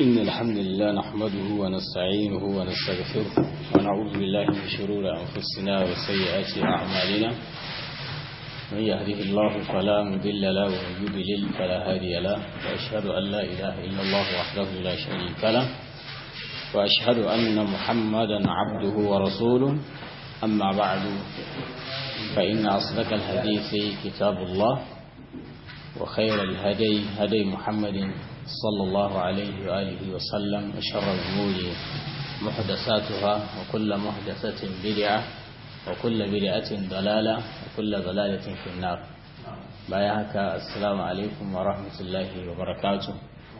إن الحمد لله نحمده ونستعينه ونستغفره ونعوذ بالله من شرور أنفسنا وسيئات أعمالنا من يهده الله فلا مضل له ومن يضلل فلا هادي له وأشهد أن لا إله إلا الله وحده لا شريك له وأشهد أن محمدا عبده ورسوله أما بعد فإن أصدق الحديث كتاب الله وخير الهدي هدي محمد صلى الله عليه وآله وسلم وشر الأمور محدثاتها وكل محدثة بدعة وكل بدعة ضلالة وكل ضلالة في النار بايعك السلام عليكم ورحمة الله وبركاته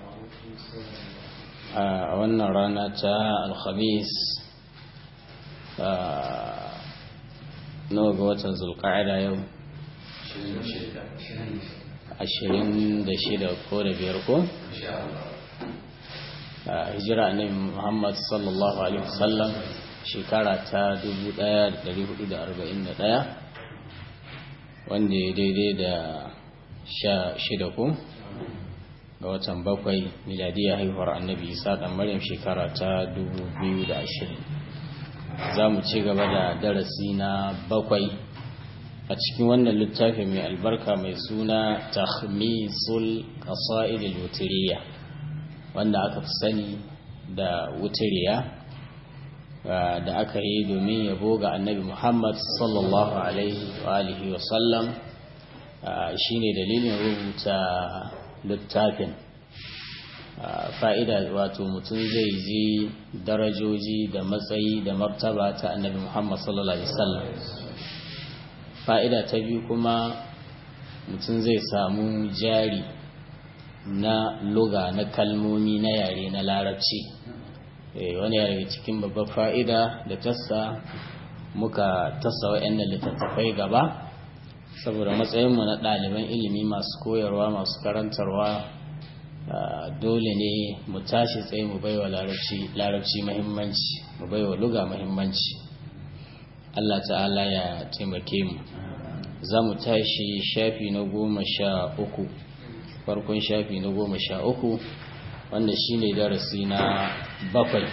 a wannan rana ta alhamis nawa ga watan zulka'ada yau ashirin da shida ko da biyar ko hijira ne muhammad sallallahu alaihi wasallam shekara ta 1441 wanda ya daidai da sha shida ko ga watan bakwai miladiyar haihuwar annabi isa dan maryam shekara ta 2020 za mu ci gaba da darasi na bakwai a cikin wannan littafi mai albarka mai suna tahmisul qasa'idil wutiriya wanda aka fi sani da wutiriya da aka yi domin yabo ga annabi muhammad sallallahu alaihi wa alihi wa sallam shine dalilin rubuta littafin fa'ida wato mutum zai ji darajoji da matsayi da martaba ta annabi muhammad sallallahu alaihi wasallam fa'ida ta biyu kuma mutum zai samu jari na luga na kalmomi na yare na larabci wani yare cikin babbar fa'ida da tassa muka tassa wa'yan littattafai gaba saboda matsayinmu na ɗaliban ilimi masu koyarwa masu karantarwa dole ne mu tashi tsaye mu baiwa larabci mahimmanci mu baiwa luga mahimmanci Allah ta'ala ya taimake mu za mu tashi shafi na goma sha uku farkon shafi na goma sha uku wanda shine darasi na bakwai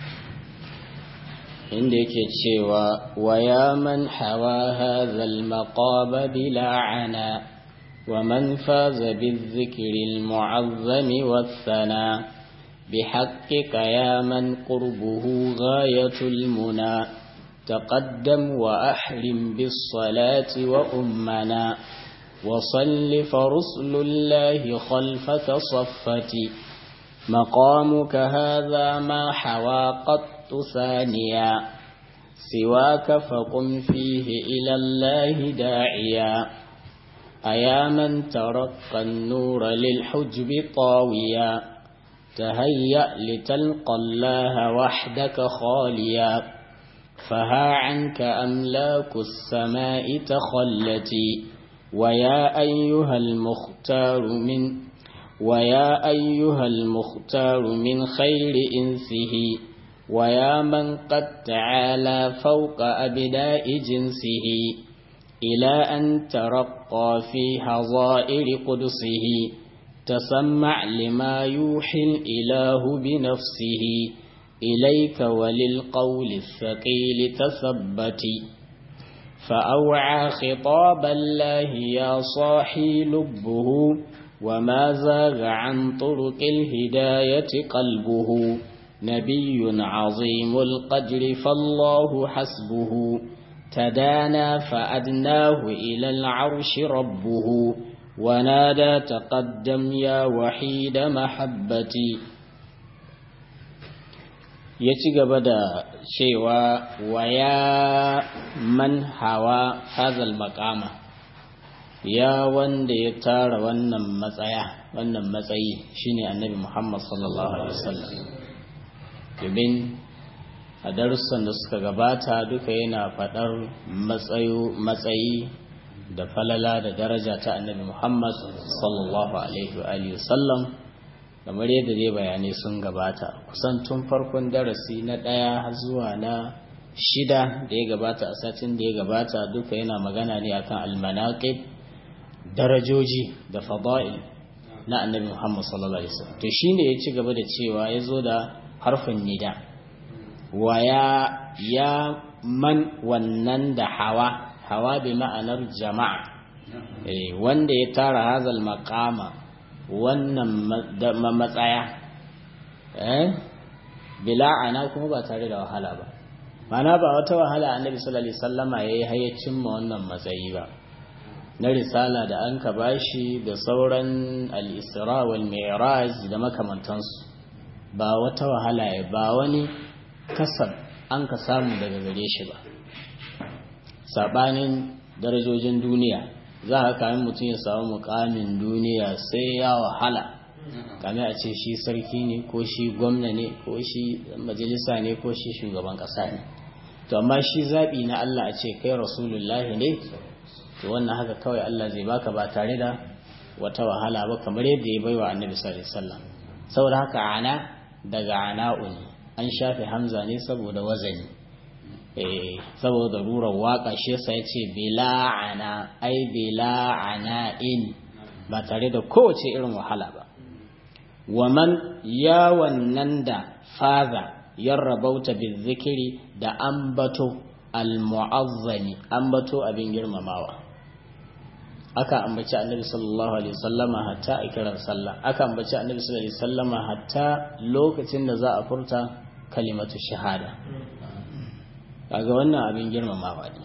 inda yake cewa wa ya man hawa hadhal maqaba bila ana wa man faza bizikri almu'azzami wathana بحقك يا من قربه غاية المنى تقدم وأحرم بالصلاة وأمنا وصل فرسل الله خلفك صفتي مقامك هذا ما حوى قط ثانيا سواك فقم فيه إلى الله داعيا أيا من ترقى النور للحجب طاويا تهيأ لتلقى الله وحدك خاليا فها عنك أملاك السماء تخلتي ويا أيها المختار من ويا أيها المختار من خير إنسه ويا من قد تعالى فوق أبداء جنسه إلى أن ترقى في حظائر قدسه تسمع لما يوحي الإله بنفسه إليك وللقول الثقيل تثبتي فأوعى خطاب الله يا صاحي لبه وما زاغ عن طرق الهداية قلبه نبي عظيم القدر فالله حسبه تدانى فأدناه إلى العرش ربه ونادى تقدم يا وحيد محبتي ya ci gaba da cewa wa ya man hawa hazal makama ya wanda ya tara wannan matsaya wannan matsayi shine annabi Muhammad sallallahu alaihi wasallam domin a darussan da suka gabata duka yana faɗar matsayi da falala da daraja ta annabi Muhammad sallallahu alaihi wasallam kamar yadda dai bayanai sun gabata kusan tun farkon darasi na ɗaya zuwa na shida da ya gabata a satin da ya gabata duka yana magana ne akan almanaqib darajoji da fada'il na annabi Muhammad sallallahu alaihi wasallam to shine ya ci gaba da cewa ya zo da harfin nida wa ya ya man wannan da hawa hawa bi ma'anar jama'a eh wanda ya tara hazal maqama wannan matsaya eh bila ana kuma ba tare da wahala ba mana ba wata wahala annabi sallallahu alaihi wasallama yayi hayyacin ma wannan matsayi ba na risala da an ka bashi da sauran al-isra wal mi'raj da makamantansu ba wata wahala ya ba wani kasab an ka samu daga gare shi ba sabanin darajojin duniya za a kayan mutum ya samu mukamin duniya sai ya wahala kame a ce shi sarki ne ko shi gwamna ne ko shi majalisa ne ko shi shugaban ƙasa ne to amma shi zaɓi na Allah a ce kai rasulullahi ne to wannan haka kawai Allah zai baka ba tare da wata wahala ba kamar yadda ya baiwa annabi sallallahu alaihi wasallam saboda haka ana daga ana'u ne an shafe hamza ne saboda wazani eh saboda rurar waka shi yasa yace bila ana ai bila ana in ba tare da kowace irin wahala ba waman ya wannan da faza yarrabauta bizikiri da ambato almu'azzami ambato abin girmamawa aka ambaci annabi sallallahu alaihi wasallama hatta a kiran sallah aka ambaci annabi sallallahu alaihi wasallama hatta lokacin da za a furta kalimatu shahada kaga wannan abin girmamawa ne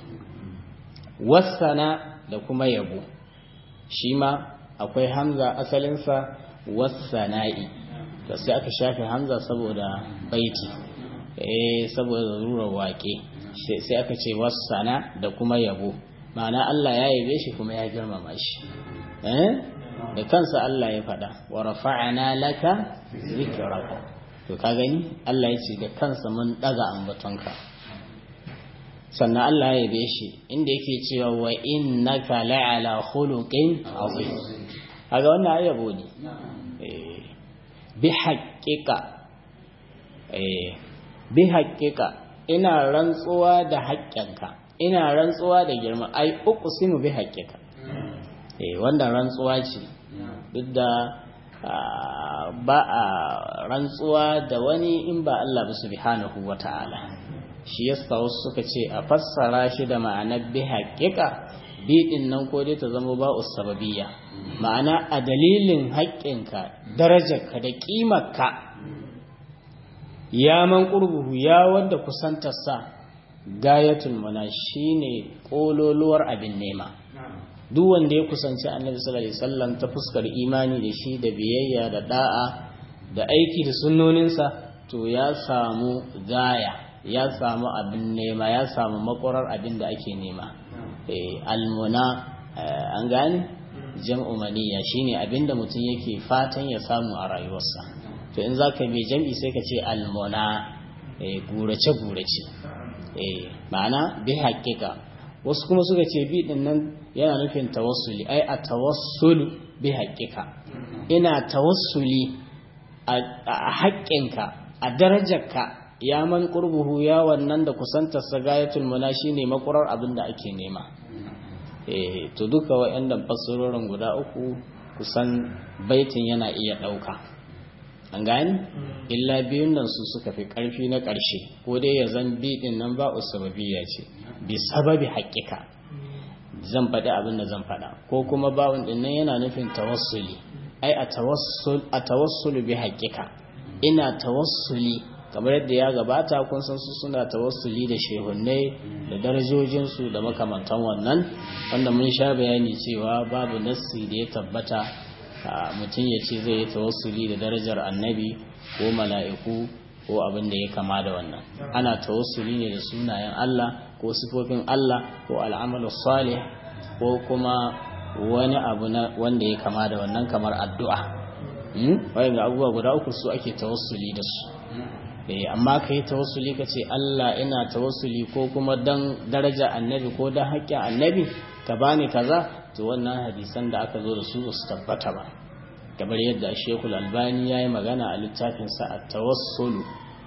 wasana da kuma yabo shi ma akwai hamza asalinsa wasana'i da sai aka shafe hamza saboda baiti eh saboda rurar wake sai aka ce wasana da kuma yabo ma'ana Allah ya yabe shi kuma ya girmama shi eh da kansa Allah ya faɗa wa rafa'ana laka zikraka to ka gani Allah ya ce da kansa mun daga ambatonka sannan Allah ya yabe shi inda yake cewa wa innaka la'ala khuluqin azim kaga wannan yabo ne bi haƙiƙa bi haƙiƙa ina rantsuwa da haƙƙinka ina rantsuwa da girma ai uku sinu bi haƙiƙa wanda rantsuwa ce duk da ba a rantsuwa da wani in ba Allah ba subhanahu wa ta'ala shi yasa wasu suka ce a fassara shi da ma'anar bi haƙiƙa biɗin nan ko dai ta zama ba sababiyya ma'ana a dalilin haƙƙinka darajarka da ƙimarka ya man ƙurbuhu ya wanda kusantarsa gayatul mana shine ƙololuwar abin nema duk wanda ya kusanci annabi sallallahu alaihi wasallam ta fuskar imani da shi da biyayya da da'a da aiki da sunnoninsa to ya samu gaya ya samu abin nema ya samu makwarar abin da ake nema almuna an gane jam'u maniya shine abinda mutum yake fatan ya samu a rayuwarsa to in zaka bi jam'i sai ka ce almuna gurace gurace ma'ana bi haƙiƙa wasu kuma suka ce bi din nan yana nufin tawassuli ai a tawassulu bi haƙiƙa ina tawassuli a haƙƙinka a darajarka ya man qurbuhu ya wannan da kusantar sagayatul muna shine makurar abin da ake nema eh to duka wayannan fassarorin guda uku kusan baitin yana iya dauka an gani illa biyun nan su suka fi karfi na karshe ko dai ya zan bi din nan ba usbabiyya ce bi sababi haƙiƙa zan faɗi abin da zan faɗa ko kuma bawun din nan yana nufin tawassuli ai a tawassul a tawassulu bi haƙiƙa ina tawassuli kamar yadda ya gabata kun san su suna tawassuli da shehunnai da darajojinsu da makamantan wannan wanda mun sha bayani cewa babu nassi da ya tabbata mutum ya ce zai yi tawassuli da darajar annabi ko mala'iku ko abin da ya kama da wannan ana tawassuli ne da sunayen Allah ko sifofin Allah ko al'amalu salih ko kuma wani abu na wanda ya kama da wannan kamar addu'a wayan abubuwa guda uku su ake tawassuli da su amma ka yi tawassuli ka ce Allah ina tawassuli ko kuma dan daraja annabi ko dan haƙƙin annabi ka bani kaza to wannan hadisan da aka zo da su su tabbata ba kamar yadda Sheikhul Albani ya yi magana a littafinsa a tawassulu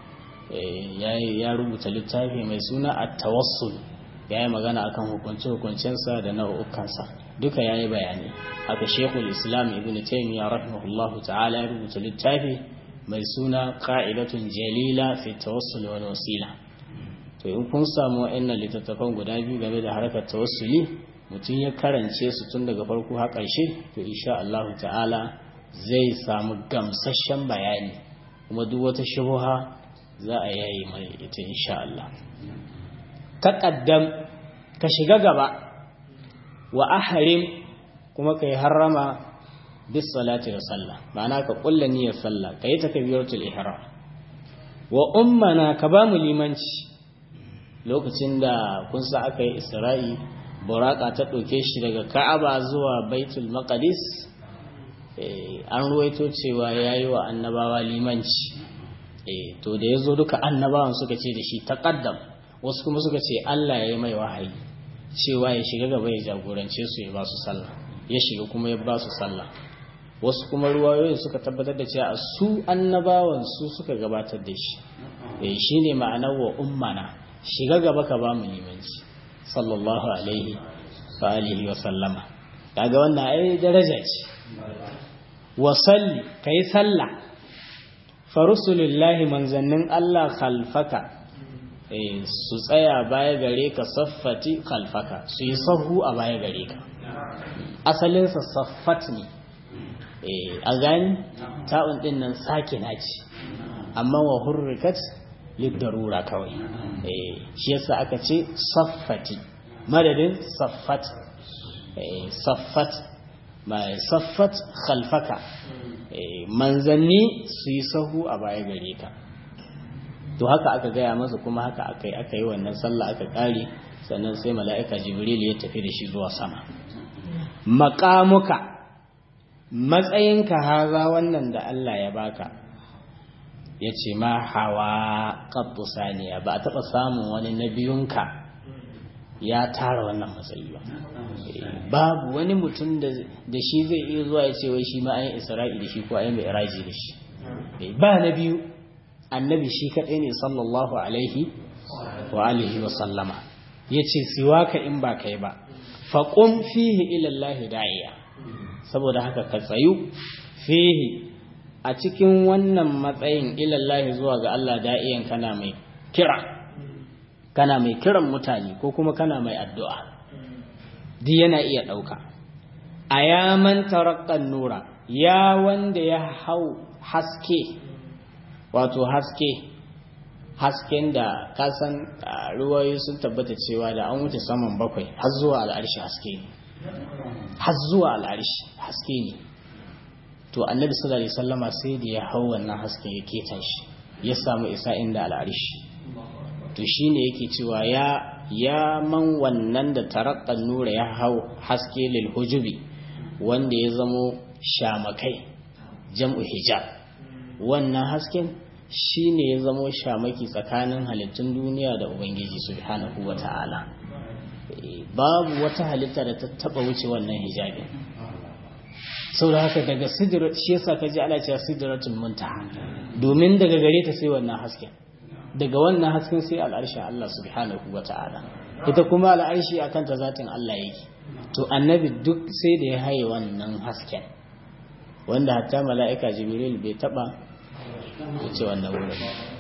ya rubuta littafi mai suna a tawassul ya yi magana akan hukunce-hukuncensa da nau'ukansa duka yayi bayani haka shekul islam ibn taymiyyah rahimahullahu ta'ala ya rubuta littafi mai suna qa'idatun jalila fi tawassul wal wasila to in kun samu wa'annan littattafan guda biyu game da harkar tawassuli mutum ya karance su tun daga farko har ƙarshe to insha Allah ta'ala zai samu gamsasshen bayani kuma duk wata shubha za a yayi mai ita insha Allah taqaddam ka shiga gaba wa ahrim kuma kai harrama bis salati da sallah ma'ana ka kulla niyyar sallah kai takbiratul ihram wa ummana ka ba mu limanci lokacin da kun sa aka yi isra'i buraka ta ɗauke shi daga ka'aba zuwa baitul maqdis an ruwaito cewa ya yi wa annabawa limanci to da ya zo duka annabawan suka ce da shi taƙaddam wasu kuma suka ce allah ya yi mai wahayi cewa ya shiga gaba ya jagorance su ya ba su sallah ya shiga kuma ya ba su sallah wasu kuma ruwayoyin suka tabbatar da cewa su annabawan su suka gabatar da shi shi ne ma'anar wa ummana shiga gaba ka ba mu limanci sallallahu alaihi wa alihi wa sallama kaga wannan ai daraja ce wa salli kai sallah fa rusulullahi manzannin Allah khalfaka eh su tsaya baya gare ka saffati khalfaka su yi sahu a baya gare ka asalin sa saffat ne eh a gani ta'un din nan sakina ce amma wa hurrikat lidarura kawai shi yasa aka ce saffati madadin saffat saffat mai saffat khalfaka manzanni su yi sahu a baya gare ka to haka aka gaya masa kuma haka aka yi aka yi wannan sallah aka kare sannan sai mala'ika jibril ya tafi da shi zuwa sama maƙamuka matsayinka haza wannan da Allah ya baka ya ce ma hawa ƙabtu saniya ba a taɓa samun wani na biyunka ya tara wannan matsayi ba babu wani mutum da shi zai iya zuwa ya ce wai shi ma ayin isra'i da shi ko ayin mai iraji da shi ba na biyu annabi shi kaɗai ne sallallahu alaihi wa alihi wa sallama ya ce siwaka in ba kai ba faƙon fihi ilallahi da'iya saboda haka ka tsayu fihi a cikin wannan matsayin ilallahi zuwa ga Allah da'iyan kana mai kira kana mai kiran mutane ko kuma kana mai addu'a di yana iya ɗauka a yaman tarakkan nura ya wanda ya hau haske wato haske hasken da kasan ruwayoyi sun tabbata cewa da an wuce saman bakwai har zuwa al'arshi haske ne har zuwa al'arshi haske ne to annabi sallallahu alaihi wasallama sai da ya hau wannan hasken ya ketan shi ya samu isa inda al'arshi to shine yake cewa ya ya man wannan da tarakkan nura ya hau haske lil hujubi wanda ya zamo shamakai jam'u hijab wannan hasken shine ya zamo shamaki tsakanin halittun duniya da ubangiji subhanahu wata'ala babu wata halitta da ta taba wuce wannan hijabin sau da haka daga sidirat shi yasa ka ji ana cewa sidratul muntaha domin daga gare ta sai wannan hasken daga wannan hasken sai al'arshin Allah subhanahu wa ta'ala ita kuma al'arshi akan ta zatin Allah yake to annabi duk sai da ya haye wannan hasken wanda hatta mala'ika jibril bai taba wuce wannan wurin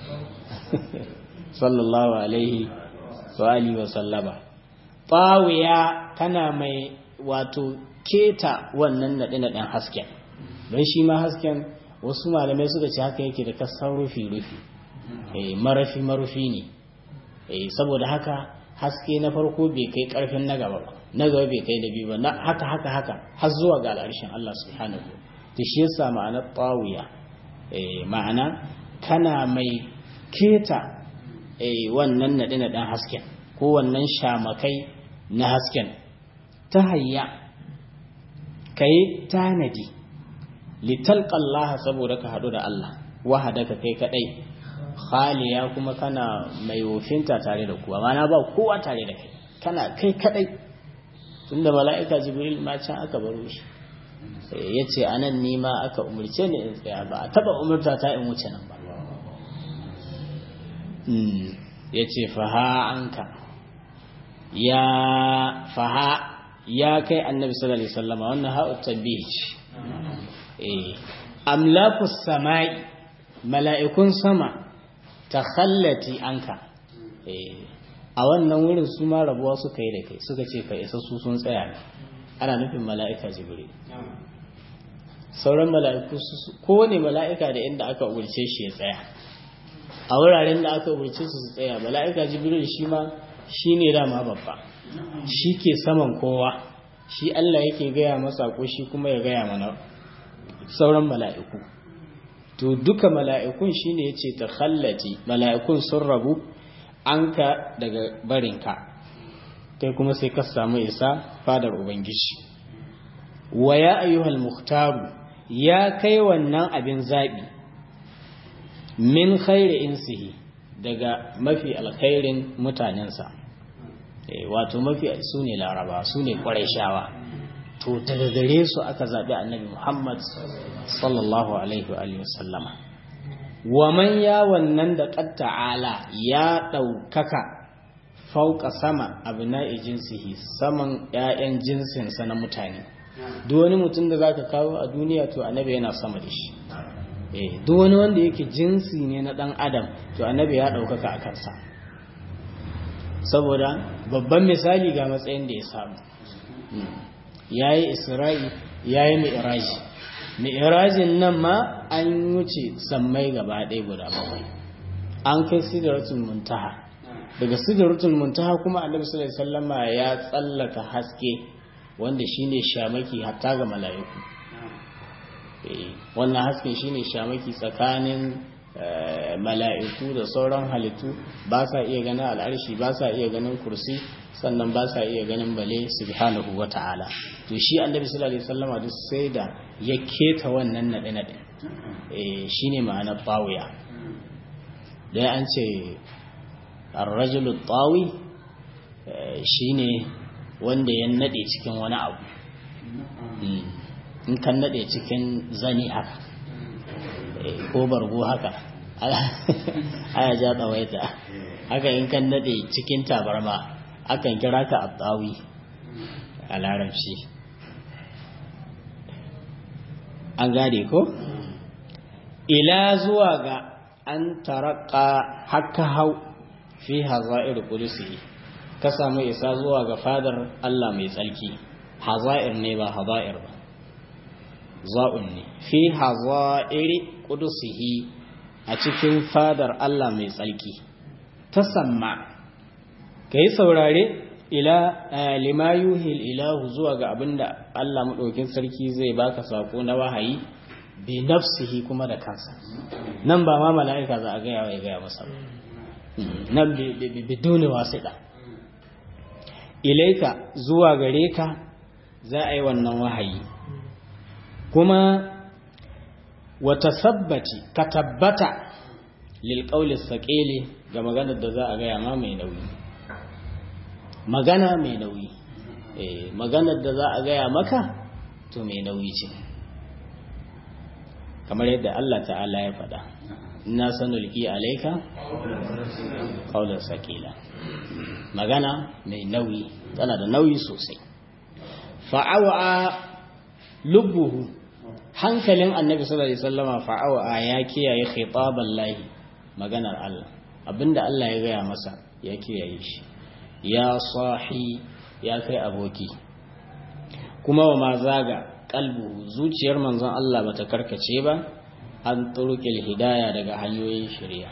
sallallahu alaihi wa alihi wa sallama fawiya kana mai wato keta wannan naɗe-naɗen hasken don shi ma hasken wasu malamai suka ce haka yake da kasan rufi-rufi marafi marufi ne saboda haka haske na farko bai kai karfin na gaba ba na gaba bai kai da biyu ba na haka haka haka har zuwa ga al'arshin Allah subhanahu to shi yasa ma'anar tawiya ma'ana kana mai keta wannan naɗe naɗen hasken ko wannan shamakai na hasken ta hayya kai tanadi litalqallaha saboda ka haɗu da Allah wahadaka kai kadai khaliya kuma kana mai wofinta tare da kuwa mana ba kowa tare da kai kana kai kadai tunda mala'ika jibril ma can aka baro shi ya ce a nan nima aka umarce ni in tsaya ba a taba umarta ta in wuce nan ba ya ce faha anka ya faha ya kai annabi sallallahu alaihi wasallama wannan ha'u tabbih eh amlakus samai mala'ikun sama takhallati anka eh a wannan wurin su ma rabuwa suka yi da kai suka ce ka isa su sun tsaya ne ana nufin mala'ika jibril sauran mala'iku kowane mala'ika da inda aka umarce shi ya tsaya a wuraren da aka umarce su su tsaya mala'ika jibril shi ma shi ne dama babba shi ke saman kowa shi Allah yake gaya masa ko shi kuma ya gaya mana sauran mala'iku to duka mala'ikun shi ne ya ce ta khallati mala'ikun sun rabu an ka daga barinka kai kuma sai ka samu isa fadar ubangiji wa ya ayyuhal muhtaru ya kai wannan abin zaɓi min khairi insihi daga mafi alkhairin mutanensa wato mafi su ne laraba su ne shawa. to daga gare su aka zaɓi annabi muhammad sallallahu alaihi wa sallama wa man ya wannan da ta'ala ya ɗaukaka fauka sama abu na'i jinsihi saman 'ya'yan jinsinsa na mutane duk wani mutum da zaka kawo a duniya to annabi yana sama da shi eh duk wani wanda yake jinsi ne na dan adam to annabi ya daukaka a kansa saboda babban misali ga matsayin da ya samu yayi isra'i yayi mi'raji mi'rajin nan ma an wuce sammai gaba ɗaya guda bakwai an kai sidratul muntaha daga sidratul muntaha kuma annabi sallallahu alaihi wasallama ya tsallaka haske wanda shine shamaki hatta ga mala'iku wannan hasken shine shamaki tsakanin mala'iku da sauran halittu ba sa iya ganin al'arshi ba sa iya ganin kursi sannan ba sa iya ganin bale subhanahu wata'ala to shi annabi sallallahu alaihi wasallama duk sai da ya keta wannan nade nade shine ma'anar tawiya dai an ce ar-rajulu tawi shine wanda ya nade cikin wani abu in kan nade cikin zani haka ko bargo haka aya ja tsawaita haka in kan nade cikin tabarma akan kira ka abdawi a larabci an gane ko ila zuwa ga an taraka haka hau fi haza'ir kudusi ka samu isa zuwa ga fadar Allah mai tsarki haza'ir ne ba haza'ir ba za'un ne fi haza'iri qudusihi a cikin fadar Allah mai tsarki tasamma kai saurare ila lima yuhil ilahu zuwa ga abinda Allah madaukin sarki zai baka sako na wahayi bi nafsihi kuma da kansa nan ba ma mala'ika za a gaya wa ya gaya masa ba nan biduni wasiɗa ilaika zuwa gare ka za a yi wannan wahayi kuma wata sabbaci ka tabbata lilƙaulis saƙele ga maganar da za a gaya ma mai nauyi magana mai nauyi maganar da za a gaya maka to mai nauyi ce kamar yadda Allah ta'ala ya faɗa ina sanulki alaika qaulan sakila magana mai nauyi tana da nauyi sosai fa'awa lubbuhu hankalin annabi sallallahu alaihi wasallama fa'awa ya kiyaye khitaban lahi maganar Allah abinda Allah ya gaya masa ya kiyaye shi ya sahi ya kai aboki kuma wa ma zaga kalbu zuciyar manzon Allah bata karkace ba an turukil hidaya daga hanyoyin shari'a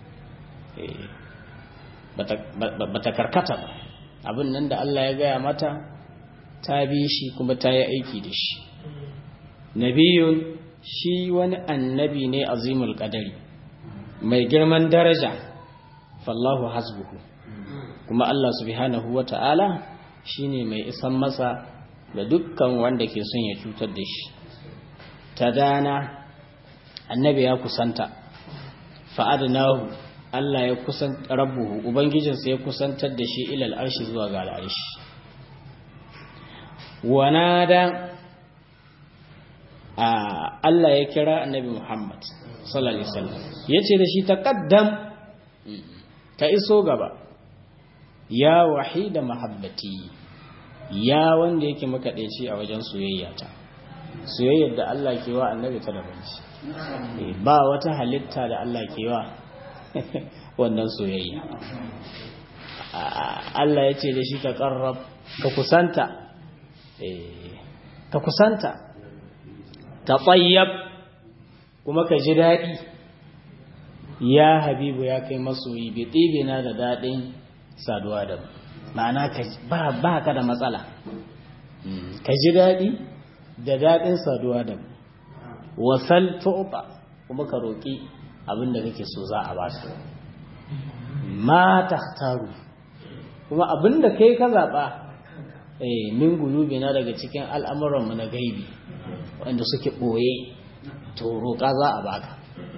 bata karkata ba abin nan da Allah ya gaya mata ta bi shi kuma ta yi aiki da shi nabiyun shi wani annabi ne azimul qadari mai girman daraja fallahu hasbuhu kuma Allah subhanahu wata'ala shine mai isan masa da dukkan wanda ke son ya cutar da shi ta dana annabi ya kusanta fa'adnahu Allah ya kusan rabbuhu ubangijinsa ya kusantar da shi ilal arshi zuwa ga al'arshi wanada Allah ya kira annabi Muhammad sallallahu alaihi wasallam yace da shi taqaddam ka iso gaba ya wahida mahabbati ya wanda yake makaɗaici a wajen soyayya ta soyayyar da Allah ke wa annabi ta daban ce ba wata halitta da Allah ke wa wannan soyayya Allah ya ce da shi ka ƙarrab ka kusanta ka kusanta ka tsayyab kuma ka ji daɗi ya habibu ya kai masoyi bai ɗibe na da daɗin saduwa da ma'ana ba ka da matsala ka ji daɗi da daɗin saduwa da wasal tuɓa kuma ka roƙi abinda kake so za a ba su ma taru kuma abinda kai ka zaɓa eh min gulubi na daga cikin al'amuranmu na gaibi wanda suke ɓoye to roƙa za a baka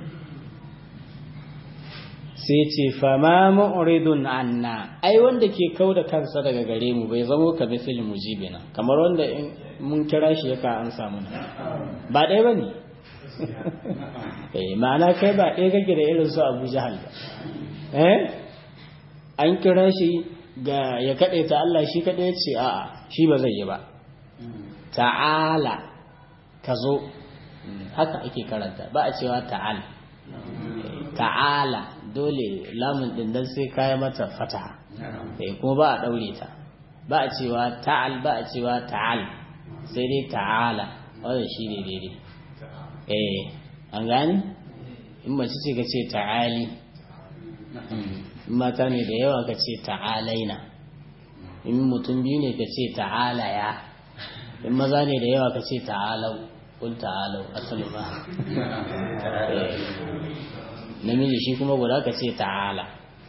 sai ce fama ma'uridun anna ai wanda ke kau da kansa daga gare mu bai zamo ka misil mujibina kamar wanda in mun kira shi yaka an samu na ba ɗaya ba ne ma'ana kai ba ɗaya kake da irin su abu jahal ba eh an kira shi ga ya kaɗe ta Allah shi kaɗai ce a'a shi ba zai yi ba ta'ala ka zo haka ake karanta ba a cewa ta'al ta'ala dole lamun din dan sai kaya mata fata eh kuma ba a daure ta ba a cewa ta'al ba a cewa ta'al sai dai ta'ala wannan shine daidai eh an gani in mace ce ka ce ta'ali in mata ne da yawa ka ce ta'alaina in mutum biyu ne ka ce ta'alaya in maza ne da yawa ka ce ta'alau kul ta'alau asalu ba namiji shi kuma guda ka ce ta'ala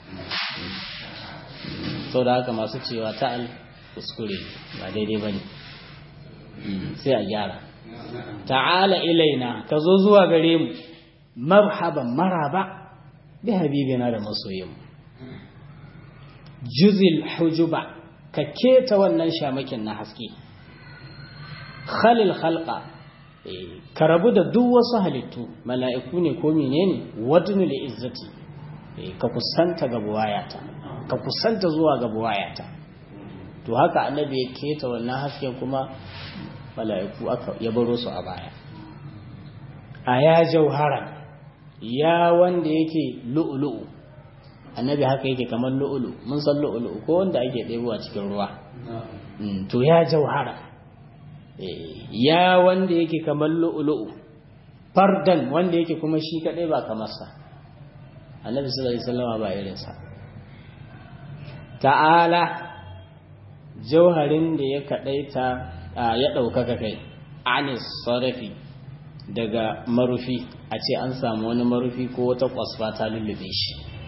sau da haka masu cewa ta'al kuskure ba daidai ba ne sai a gyara ta'ala ilaina ka zo zuwa gare mu marhaban maraba bi habibina da masoyinmu juzil hujuba ka keta wannan shamakin na haske khalil khalqa ka rabu da duk wasu halittu mala'iku ne ko menene wadnu li izzati ka kusanta ga buwayata ka kusanta zuwa ga buwayata to haka annabi ya keta wannan hasken kuma mala'iku aka ya baro su a baya a ya jauhara ya wanda yake lu'lu'u annabi haka yake kamar lu'ulu mun san lu'ulu ko wanda ake ɗebowa cikin ruwa to ya jauhara ya wanda yake kamar lu'ulu'u fardan wanda yake kuma shi kadai ba kamar sa annabi sallallahu alaihi wasallam ba irin sa ta'ala jauharin da ya kadaita ya daukaka kai anis sarafi daga marufi a ce an samu wani marufi ko wata kwasfa ta lullube shi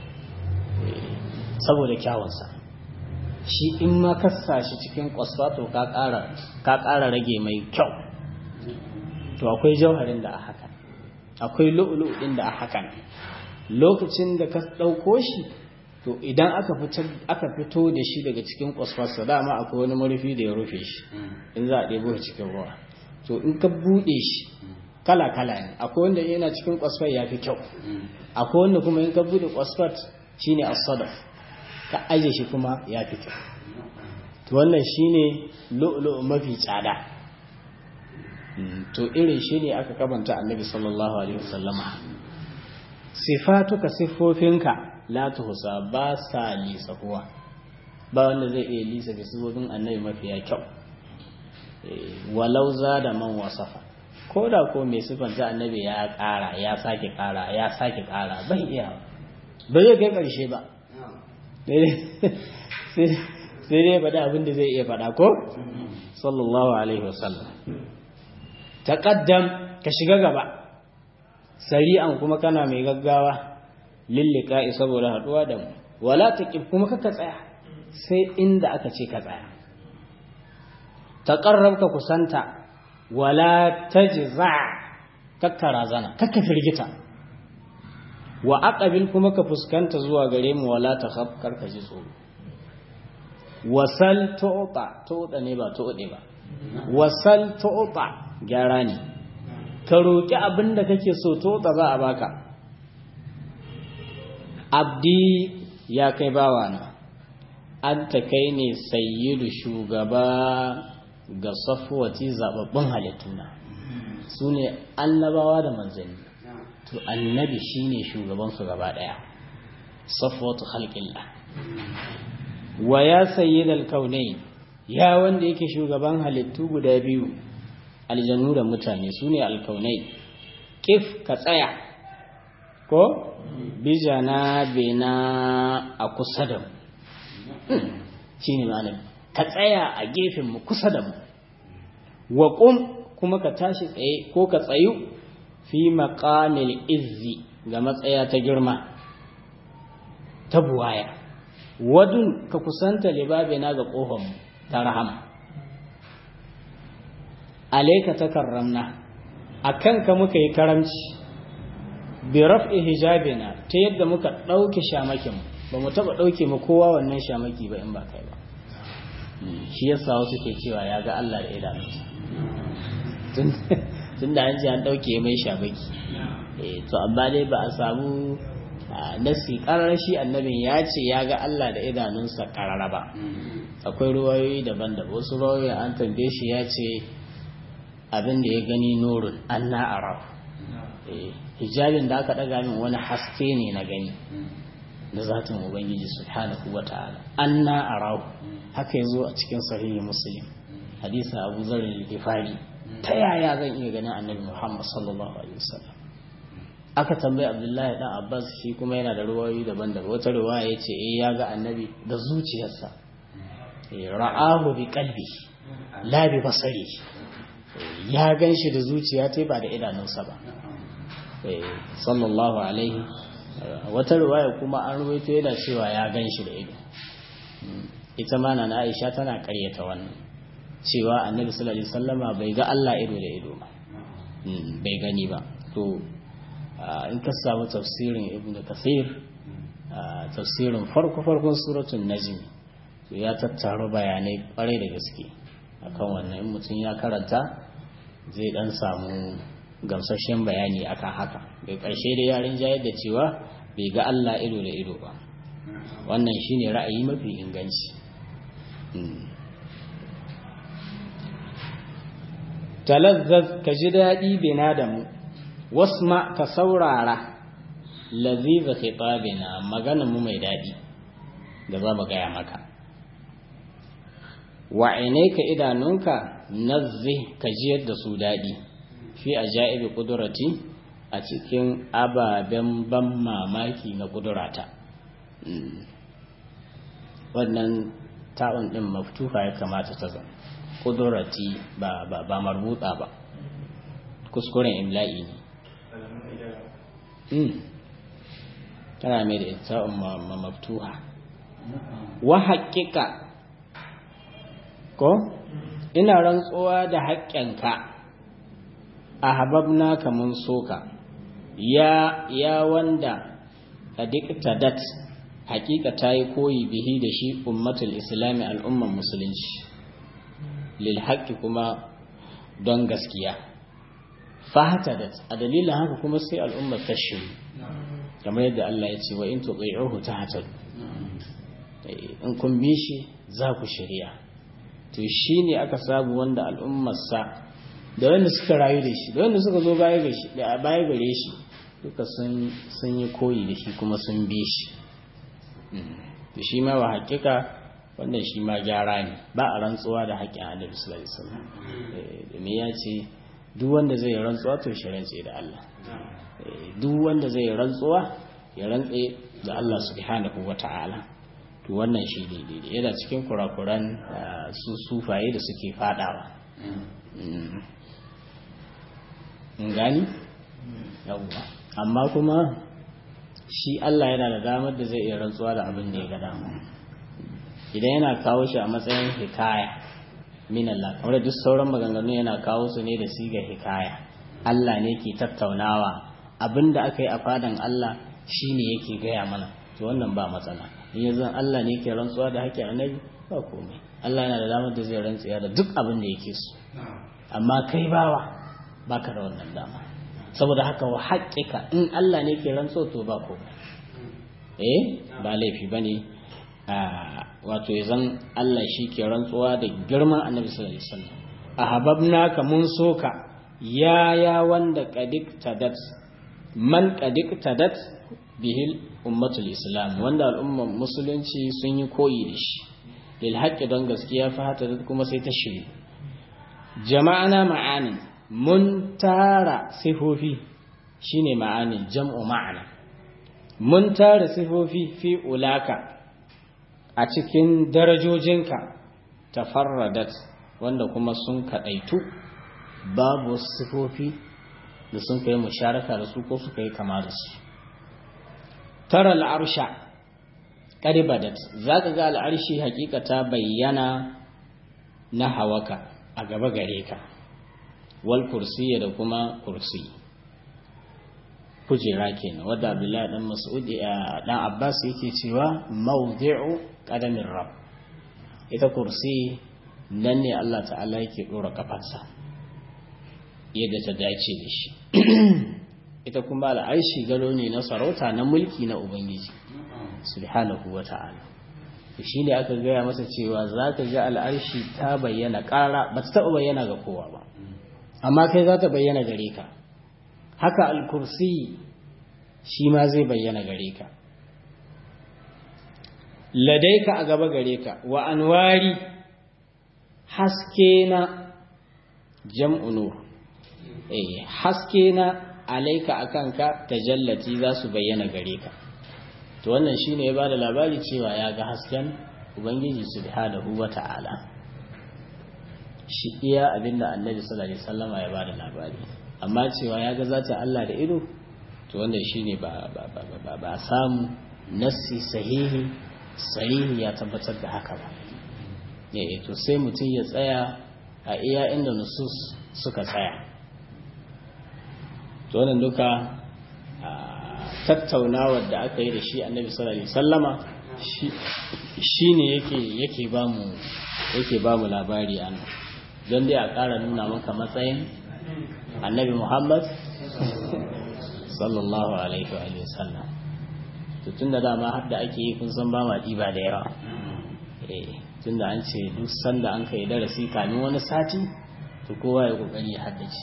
saboda kyawunsa shi in ma kasa shi cikin kwasfa to ka ƙara rage mai kyau to akwai jauharin da a haka akwai lu'ulu ɗin da a haka lokacin da ka ɗauko shi to idan aka fito da shi daga cikin kwasfarsa dama akwai wani marufi da ya rufe shi in za a ɗebo shi cikin ruwa to in ka buɗe shi kala-kala ne akwai wanda yana cikin kwasfar ya fi kyau akwai wanda kuma in ka buɗe kwasfar shine as-sadaf ka aje shi kuma ya fi kyau to wannan shine lu'lu'u mafi tsada to irin shi ne aka kabanta annabi sallallahu alaihi wasallama sifatuka siffofinka la tuhsa ba sa lisa kuwa ba wanda zai iya lisa da siffofin annabi mafiya kyau walau za da man wasafa ko da ko mai siffanta annabi ya ƙara ya sake ƙara ya sake ƙara bai iya ba zai kai ƙarshe ba sai dai faɗa abin da zai iya faɗa ko sallallahu alaihi wasallam taqaddam ka shiga gaba sari'an kuma kana mai gaggawa lillika'i saboda haduwa da mu wala taqib kuma kaka tsaya sai inda aka ce ka tsaya taqarrab ka kusanta wala tajza kakka razana kakka firgita wa aqabil kuma ka fuskanta zuwa gare mu wala takhaf karka ji tsoro wasal tu'ta tu'ta ne ba tu'de ba wasal tu'ta gyara ne ka roki abin da kake so tu'ta za a baka abdi ya kai bawana an ta kai ne sayyidu shugaba ga safwati zababbun halittuna su ne annabawa da manzanni to annabi shine shugabansu gaba daya safwatu khalqillah wa ya sayyidal kaunain ya wanda yake shugaban halittu guda biyu aljannu da mutane su ne alkaunai kif ka tsaya ko bijana bena a kusa da mu shi ne malami ka tsaya a gefen mu kusa da mu wa kuma ka tashi tsaye ko ka tsayu fi maƙamil izzi ga matsaya ta girma ta buwaya wadun ka kusanta libabina ga ƙofanmu ta rahama alaika takarramna akan ka muka yi karamci bi raf'i hijabina ta yadda muka ɗauke shamakin ba mu taɓa ɗauke mu kowa wannan shamaki ba in ba kai ba shi yasa wasu ke cewa ya ga Allah da idanunsa tun da an ji an ɗauke mai shamaki to amma dai ba a samu nasi ƙarar shi annabin ya ce ya ga Allah da idanunsa ƙarara ba akwai ruwayoyi daban-daban wasu ruwayoyi an tambaye shi ya ce abin da ya gani nurun an na'ara hijabin da aka ɗaga min wani haske ne na gani da zatin ubangiji subhanahu wa ta'ala an na'ara haka yazo a cikin sahihi muslim hadisin abu zarin gifari ta yaya zan iya ganin annabi muhammad sallallahu alaihi wasallam aka tambayi abdullahi dan abbas shi kuma yana da ruwayoyi daban-daban wata ruwaya ya ce eh ya ga annabi da zuciyarsa ra'ahu bi qalbi la bi basari ya gan shi da zuciya ta ba da idanunsa ba sallallahu alaihi wata ruwaya kuma an ruwaito yana cewa ya gan shi da ido ita ma na aisha tana karyata wannan cewa annabi sallallahu alaihi wasallama bai ga Allah ido da ido ba bai gani ba to in ka samu tafsirin ibnu kasir tafsirin farko farkon suratul najm ya tattaro bayanai kwarai da gaske akan wannan in mutum ya karanta zai dan samu gamsashen bayani akan haka bai karshe da yarin jayar da cewa bai ga Allah ido da ido ba wannan shine ra'ayi mafi inganci talazzaz ka ji daɗi bina da mu wasma ka saurara laziza khitabina maganar mu mai daɗi da za mu gaya maka wa ka idanunka nazzi ka jiyar da su daɗi fi ajaibi kudurati a cikin ababen ban mamaki na kudurata wannan ta'un ɗin maftuha ya kamata ta zama kudurati ba ba ba marbuta ba kuskuren imla'i ne tana mai da ita maftuha wa haƙiƙa ko ina rantsuwa da haƙƙinka a hababna kamun soka ya ya wanda a dat haƙiƙa ta yi koyi bihi da shi ummatul islami al'umman musulunci lil haƙƙi kuma don gaskiya fahatadat a dalilin haka kuma sai al'ummar ta shiru kamar yadda Allah ya ce wa in tuqi'uhu tahtadu in kun bi shi za ku shirya to shine aka sabu wanda al'ummarsa da wanda suka rayu da shi da wanda suka zo baya ga shi da baya gare shi duka sun sun yi koyi da shi kuma sun bi shi to shi ma wa hakika wannan shi ma gyara ne ba a rantsuwa da haƙƙin Annabi sallallahu alaihi wasallam domin ya ce duk wanda zai rantsuwa to shi rantse da Allah duk wanda zai rantsuwa ya rantse da Allah subhanahu wata'ala to wannan shi ne daidai yana cikin kurakuran su sufaye da suke fadawa in gani yawwa amma kuma shi Allah yana da damar da zai iya rantsuwa da abin da ya ga dama idan yana kawo shi a matsayin hikaya min Allah kamar duk sauran maganganu yana kawo su ne da siga hikaya Allah ne ke tattaunawa abin da aka yi a fadan Allah shine yake gaya mana to wannan ba matsala yanzu Allah ne ke rantsuwa da haƙƙin annabi ba komai Allah yana da damar da zai rantsuwa da duk abin da yake so amma kai bawa baka da wannan dama saboda haka wa haƙƙika in Allah ne ke rantsuwa to ba komai eh ba laifi bane wato zan Allah shi ke rantsuwa da girman annabi sallallahu alaihi wasallam ahabbnaka mun soka ya ya wanda qadik tadat man qadik tadat bihil ummatul islam wanda al'ummar musulunci sun yi koyi da shi lil haqqi don gaskiya fa hata kuma sai ta shiri jama'ana ma'anin mun tara sifofi shine ma'anin jam'u ma'ana mun tara sifofi fi ulaka a cikin darajojinka tafarradat wanda kuma sun kadaitu babu sifofi da sun kai musharaka da su ko suka yi kama da su tara al'arsha ƙaribadat za ka ga al'arshi hakika ta bayyana na hawaka a gaba gare ka wal kursiya da kuma kursi kujera kenan wadda abdullahi dan mas'ud dan abbas yake cewa mawdi'u qadamin rab ita kursi nan ne Allah ta'ala yake dora kafarsa yadda ta dace da shi ita kuma al'arshi gado ne na sarauta na mulki na ubangiji subhanahu wa ta'ala shi ne aka gaya masa cewa za ka ga al'arshi ta bayyana ƙara ba ta taɓa bayyana ga kowa ba amma kai za ta bayyana gare ka haka al-kursi shi ma zai bayyana gare ka ladaika a gaba gare ka wa anwari haske na jam'u nur eh haske na alaika akan ka tajallati za su bayyana gare ka to wannan shine ya bada labari cewa ya ga hasken ubangiji subhanahu wata'ala shi iya abinda annabi sallallahu alaihi wasallama ya bada labari amma cewa ya ga zata Allah da ido to wannan shine ba ba ba ba, ba samu nassi sahihi sahihi ya tabbatar da haka ba eh to sai mutum ya tsaya a iya inda nusus suka tsaya to wannan duka tattaunawar da aka yi da shi annabi sallallahu alaihi wasallama shi ne yake yake ba mu yake ba mu labari an don dai a ƙara nuna maka matsayin annabi Muhammad sallallahu alaihi wa sallam to tunda dama har da ake yi kun san ba ma ɗiba da yawa eh tunda an ce duk sanda an kai darasi kamin wani sati to kowa ya kokari ya haddace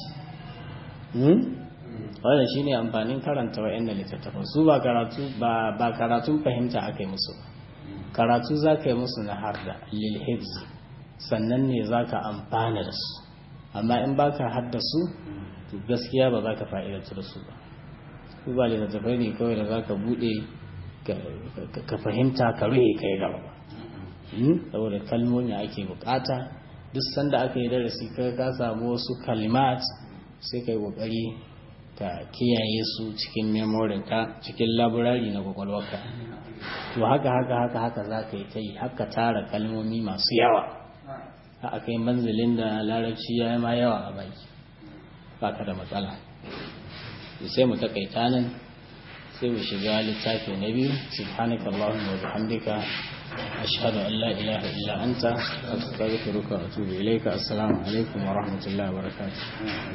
wannan shine amfanin karanta wa'annan littattafan su ba karatu ba ba karatun fahimta aka yi musu karatu za ka yi musu na harda lil hifz sannan ne za ka amfana da su amma in ba ka haddasu to gaskiya ba za ka fa'idatu da su ba su ba littattafai ne kawai da za ka buɗe ka fahimta ka ruhe ka yi gaba ba saboda kalmomi ake bukata duk sanda aka yi darasi ka ka samu wasu kalimat sai ka yi kokari ka kiyaye su cikin memorinka cikin laburari na kwakwalwarka to haka haka haka haka za ka yi ta yi haka tara kalmomi masu yawa a kai manzilin da larabci ya yi ma yawa a baki ba ka da matsala sai mu takaita nan sai mu shiga littafi na biyu subhanaka allahumma wa bihamdika ashhadu an la ilaha illa anta astaghfiruka wa atubu ilayka assalamu alaikum wa rahmatullahi wa barakatuh